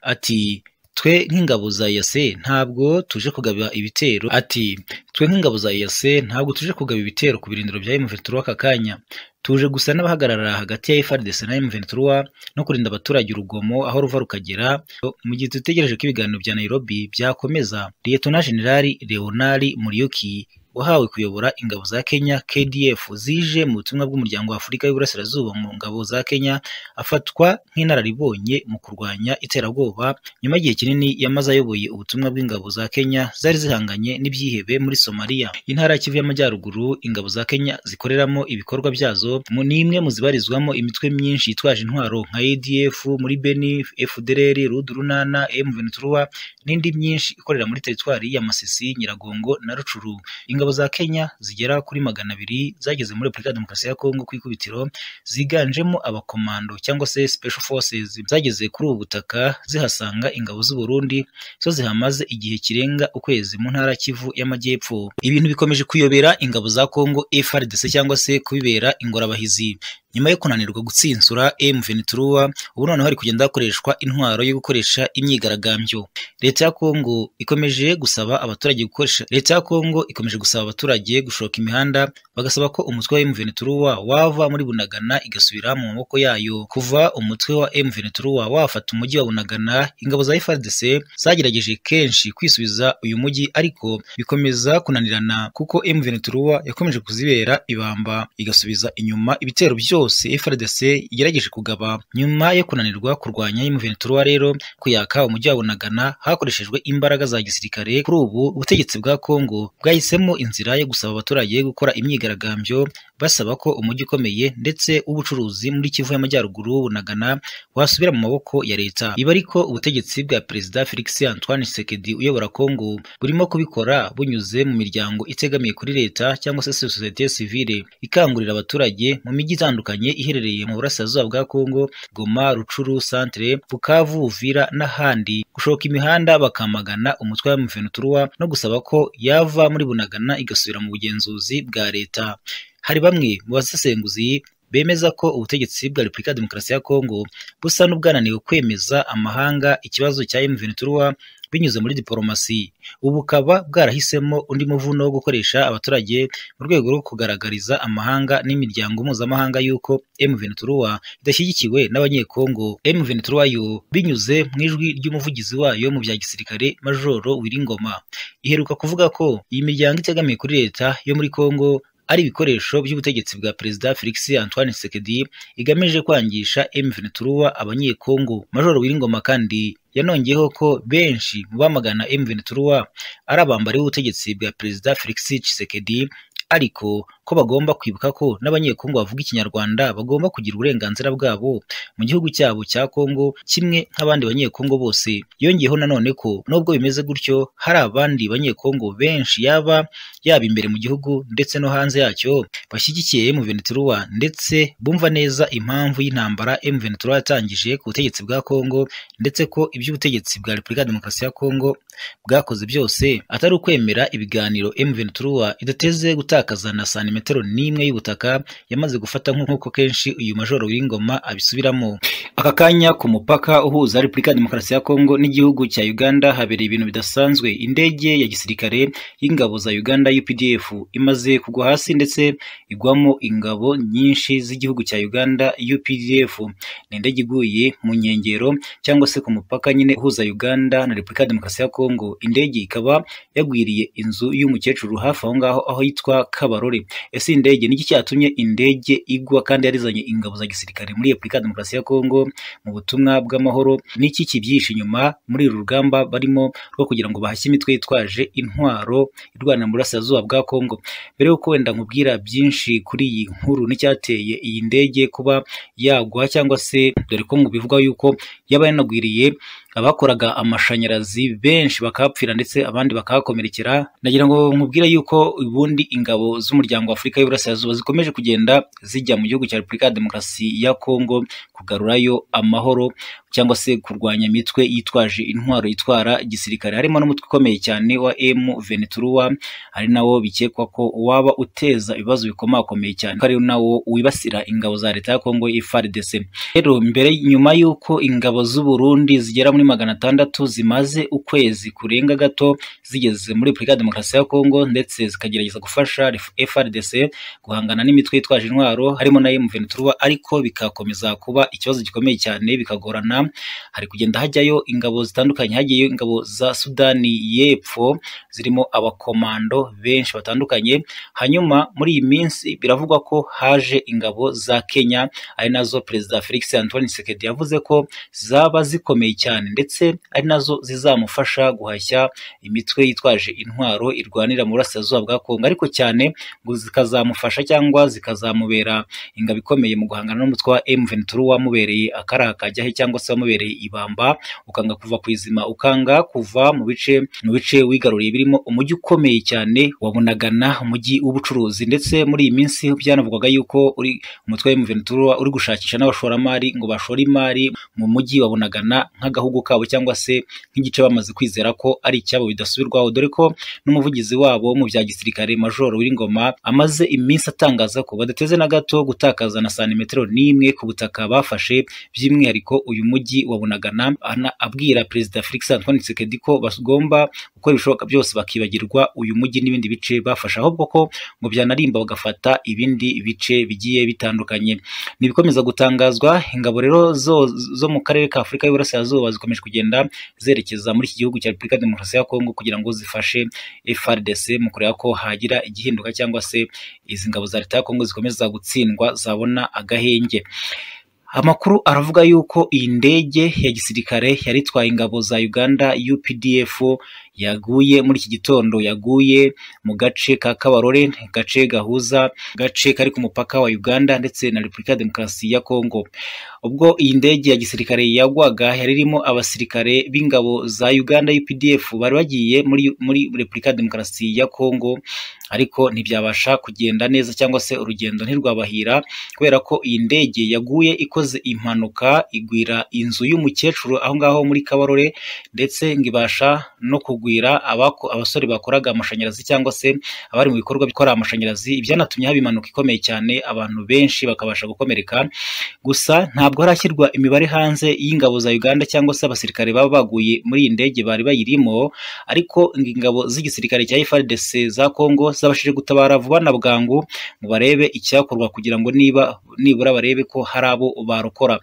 ati twe nk'ingabo za yase ntabwo tuje kugaba ibitero ati twe nk'ingabo za yase ntabwo tuje kugaba ibitero ku birindiro bya M23 aka kanya tuje gusa n'abahagarara hagati ya FARDC na M23 no kurinda abaturage urugomo aho ruva rukagera mu gihe dutegereje ko ibiganiro bya Nairobi byakomeza Liyetona Jenerali Leonari Muriuki wahawe kuyobora ingabo za Kenya KDF zije mu butumwa bw'umuryango wa Afurika y'Iburasirazuba mu ngabo za Kenya afatwa nk'inararibonye mu kurwanya iterabwoba nyuma y'igihe kinini yamaze ayoboye ubutumwa bw'ingabo za Kenya zari zihanganye n'ibyihebe muri Somalia intara ya Kivu y'Amajyaruguru ingabo za Kenya zikoreramo ibikorwa byazo ni imwe mu zibarizwamo imitwe myinshi yitwaje intwaro nka ADF muri Beni FDLR Rudurunana M23 n'indi myinshi ikorera muri teritwari ya Masisi Nyiragongo na Rucuru ingabo za Kenya zigera kuri magana abiri zageze muri Repubulika ya Demokarasi ya Kongo ku ikubitiro ziganjemo abakomando cyangwa se special forces zageze kuri ubu butaka zihasanga ingabo z'u Burundi zo zihamaze igihe kirenga ukwezi mu ntara Kivu y'Amajyepfo ibintu bikomeje kuyobera ingabo za Kongo FARDC cyangwa se kubibera ingorabahizi nyuma yo kunanirwa gutsinsura M23 ubu noneho hari kugenda hakoreshwa intwaro yo gukoresha imyigaragambyo leta ya Kongo ikomeje gusaba abaturage gukoresha leta ya Kongo ikomeje gusaba abaturage gushoka imihanda bagasaba ko umutwe wa M23 wava muri Bunagana igasubira mu maboko yayo kuva umutwe wa M23 wafata umujyi wa Bunagana ingabo za FARDC zagerageje kenshi kwisubiza uyu mujyi ariko bikomeza kunanirana kuko M23 yakomeje kuzibera ibamba igasubiza inyuma ibitero byo byose FARDC igerageje kugaba nyuma yo kunanirwa kurwanya M23 rero kuyaka umujyi wa Bunagana hakoreshejwe imbaraga za gisirikare kuri ubu ubutegetsi bwa Kongo bwahisemo inzira yo gusaba abaturage gukora imyigaragambyo basaba ko umujyi ukomeye ndetse w'ubucuruzi muri Kivu y'Amajyaruguru Bunagana wasubira mu maboko ya leta iba ariko ubutegetsi bwa perezida Felix Antoine Tshisekedi uyobora Kongo burimo kubikora bunyuze mu miryango itegamiye kuri leta cyangwa se societe civile ikangurira abaturage mu mijyi itandukanye iherereye mu burasirazuba bwa Kongo Goma Rucuru Centre Bukavu Uvira n'ahandi gushoka imihanda bakamagana umutwe wa M23 no gusaba ko yava muri Bunagana igasubira mu bugenzuzi bwa leta hari bamwe mu basesenguzi bemeza ko ubutegetsi bwa Repubulika ya Demokarasi ya Kongo busa n'ubwananiwe kwemeza amahanga ikibazo cya M23 binyuze muri diporomasi ubu bukaba bwarahisemo undi muvuno wo gukoresha abaturage mu rwego rwo kugaragariza amahanga n'imiryango mpuzamahanga y'uko M23 idashyigikiwe n'abanyekongo M23 yo binyuze mu ijwi ry'umuvugizi wayo mu bya gisirikare Majoro Wiringoma iheruka kuvuga ko iyi miryango itegamiye kuri leta yo muri Kongo ari ibikoresho by'ubutegetsi bwa perezida Felix Antoine Tshisekedi igamije kwangisha M23 abanyekongo Majoro Wiringoma kandi yanongeyeho ko benshi mu bamagana M23 ari abambari b'ubutegetsi bwa perezida Felix Tshisekedi ariko ko bagomba kwibuka ko n'abanyekongo bavuga ikinyarwanda bagomba kugira uburenganzira bwabo mu gihugu cyabo cya Kongo kimwe nk'abandi banyekongo bose yongeyeho nanone ko nubwo bimeze gutyo hari abandi banyekongo benshi yaba yaba imbere mu gihugu ndetse no hanze yacyo bashyigikiye M23 ndetse bumva neza impamvu y'intambara M23 yatangije ku butegetsi bwa Kongo ndetse ko iby'ubutegetsi bwa Repubulika Demokarasi ya Kongo bwakoze byose atari ukwemera ibiganiro M23 idateze gutakaza na santimetero n'imwe y'ubutaka yamaze gufata nk'uko kenshi uyu majoro w'ingoma abisubiramo aka kanya ku mupaka uhuza Repubulika ya Demokarasi ya Kongo n'igihugu cya Uganda habereye ibintu bidasanzwe indege ya gisirikare y'ingabo za Uganda UPDF imaze kugwa hasi ndetse igwamo ingabo nyinshi z'igihugu cya Uganda UPDF ni indege iguye mu nkengero cyangwa se ku mupaka nyine uhuza Uganda na Repubulika ya Demokarasi ya Kongo indege ikaba yagwiriye inzu y'umukecuru hafi aho ngaho aho yitwa Kabarore ese indege niki cyatumye indege igwa kandi yarizanye ingabo za gisirikare muri Repubulika ya Demokarasi ya Kongo mu butumwa bw'amahoro n'iki kibyihishe inyuma muri uru rugamba barimo rwo kugira ngo bahashye imitwe yitwaje intwaro irwana mu burasirazuba bwa Kongo mbere y'uko wenda nkubwira byinshi kuri iyi nkuru n'icyateye iyi ndege kuba yagwa cyangwa se dore ko bivugwa yuko yaba yanagwiriye abakoraga amashanyarazi benshi bakahapfira ndetse abandi bakahakomerekera nagira ngo nkubwire yuko ubundi ingabo z'umuryango wa Afurika y'Iburasirazuba zikomeje kugenda zijya mu gihugu cya Repubulika ya Demokarasi ya Kongo ku kugarurayo amahoro cyangwa se kurwanya imitwe yitwaje intwaro yitwara gisirikare harimo n'umutwe ukomeye cyane wa M Venturuwa ari nawo bikekwa ko waba uteza ibibazo bikomakomeye cyane ko ari nawo wibasira ingabo za leta ya Kongo FARDC rero mbere nyuma y'uko ingabo z'u Burundi zigera muri magana atandatu zimaze ukwezi kurenga gato zigeze muri Repubulika ya Demokarasi ya Kongo ndetse zikagerageza gufasha FARDC guhangana n'imitwe yitwaje intwaro harimo na M Venturuwa ariko bikakomeza kuba ikibazo gikomeye cyane bikagorana hari kugenda hajyayo ingabo zitandukanye hagiyeyo ingabo za Sudani y'Epfo zirimo abakomando benshi batandukanye hanyuma muri iyi minsi biravugwa ko haje ingabo za Kenya ari nazo perezida Felix Antoine Tshisekedi yavuze ko zaba zikomeye cyane ndetse ari nazo zizamufasha guhashya imitwe yitwaje intwaro irwanira mu burasirazuba bwa Kongo ariko cyane ngo zikazamufasha cyangwa zikazamubera ingabo ikomeye mu guhangana n'umutwe wa M23 wamubereye akaraha kajyahe cyangwa se wamubereye ibamba ukanga kuva ku izima ukanga kuva mu bice mu bice wigaruriye birimo umujyi ukomeye cyane wabunagana umujyi w'ubucuruzi ndetse muri iyi minsi byanavugwaga yuko uri umutwe wa M23 uri gushakisha n'abashoramari ngo bashore imari mu mujyi wabunagana nk'agahugu kabo cyangwa se nk'igice bamaze kwizera ko ari icyabo bidasubirwaho dore ko n'umuvugizi wabo mu bya gisirikare majoro W'ingoma amaze iminsi atangaza ko badateze na gato gutakaza na santimetero n'imwe ku butaka bafashe by'umwihariko uyu mujyi wa Bunagana abwira perezida Felix Antoine Tshisekedi ko bagomba gukora ibishoboka byose bakibagirwa uyu mujyi n'ibindi bice bafashe ahubwo ko ngo byanarimba bagafata ibindi bice bigiye bitandukanye ni ibikomeza gutangazwa ingabo rero zo, zo mu karere ka Afurika y'Uburasirazuba zikomeje kugenda zerekeza muri iki gihugu cya Repubulika ya Demokarasi ya Kongo kugira ngo zifashe FARDC mu kureba ko hagira igihinduka cyangwa se izi ngabo za leta ya Kongo zikomeza gutsindwa zabona agahenge amakuru aravuga yuko iyi ndege ya gisirikare yari itwaye ingabo za Uganda UPDF yaguye muri iki gitondo yaguye mu gace ka Kabarore gace gahuza gace kari ku mupaka wa Uganda ndetse na Repubulika ya Demokarasi ya Kongo ubwo iyi ndege ya gisirikare yagwaga yari irimo abasirikare b'ingabo za Uganda UPDF bari bagiye muri muri Repubulika ya Demokarasi ya Kongo ariko ntibyabasha kugenda neza cyangwa se urugendo ntirwabahira kubera ko iyi ndege yaguye ikoze impanuka igwira inzu y'umukecuru aho ngaho muri Kabarore ndetse ngo ibasha no kugwira abako, abasore bakoraga amashanyarazi cyangwa se abari mu bikorwa bikora amashanyarazi ibyanatumye haba impanuka ikomeye cyane abantu benshi bakabasha gukomereka gusa ntabwo harashyirwa imibare hanze y'ingabo za Uganda cyangwa se abasirikare baba baguye muri iyi ndege bari bayirimo ariko ingabo z'igisirikare cya FARDC za Kongo zabashije gutabara vuba na bwangu ngo barebe icyakorwa kugira ngo niba nibura barebe ko hari abo barokora